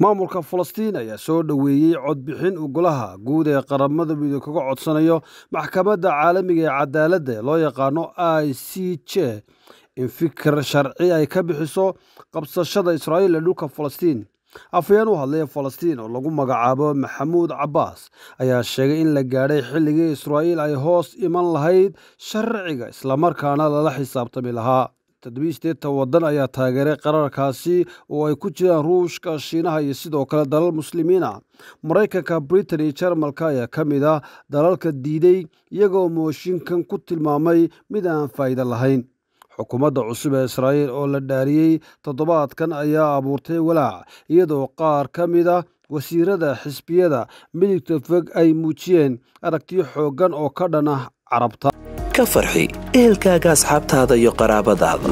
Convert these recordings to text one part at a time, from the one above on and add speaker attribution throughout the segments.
Speaker 1: maamulka falastiin ayaa soo dhoweeyey codbixin uu golaha guud ee qaramada midoobey kaga codsanayo maxkamadda caalamiga ee cadaaladda ee loo yaqaano i c j in fikir sharci ay ka bixiso qabsashada israa'iil ee dhulka falastiin afhayeen u hadlaya falastiin oo lagu magacaabo maxamuud cabbaas ayaa sheegay in la gaadhay xilligii israa'iil ay hoos iman lahayd sharciga islamarkaana lala xisaabtami lahaa toddobiisteetan waddan ayaa taageeray qararkaasi oo ay ku jiraan ruushka shiinaha iyo sidoo kale dalal muslimiin ah maraykanka britain iyo jarmalka ayaa ka mid ah dalalka diiday iyagoo mooshinkan ku tilmaamay mid aan faa'iido lahayn xukuumadda cusub ee israa'iil oo la dhaariyey toddobaadkan ayaa abuurtay walaac iyadoo qaar ka mid a wasiirada xisbiyada midigta fog ay muujiyeen aragtiyo xooggan oo ka dhan ah carabta
Speaker 2: ka farxi ehelkaaga asxaabtaada iyo qaraabadaada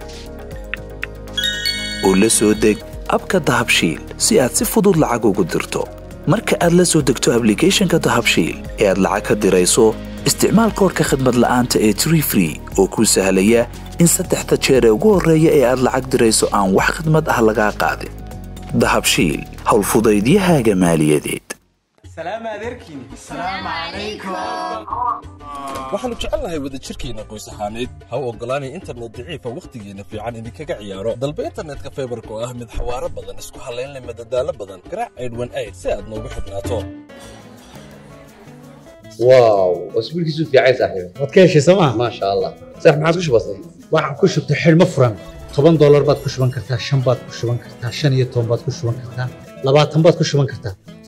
Speaker 2: oo la soo deg abka dahabshiil si aad si fudud lacag ugu dirto marka aad la soo degto ablicathonka dahabshiil ee aad lacag ka dirayso isticmaal koorka khadmad la'aanta ee tree free oo kuu sahlaya in saddexda jeer ee ugu horreeya ee aad lacag dirayso aan wax khidmad ah lagaa qaadin dahabshiil howlfudaydiyahaaga maaliyadeed
Speaker 3: waxaannu jecelnahay wadajirkeenna qoys ahaaneed ha u oggolaanay internet daciifa wakhtigeenna fiican idinkaga ciyaaro dalba internetka faybarka oo ah mid xawaaro badan isku hallaynleh madadaalo badan garaac aydhwan ayd si aad noogu xidhnaato
Speaker 4: واو اسبوع كيسو في عايز صاحبي
Speaker 5: waad ka heshay sooma
Speaker 4: ما شاء الله صح ما عاد كش بسيط
Speaker 5: waxaan ku shubtay xidhmo furan toban doolar baad ku shuban kartaa shan baad ku shuban kartaa shan iyo toban baad ku shuban kartaa labaatan baad ku shuban kartaa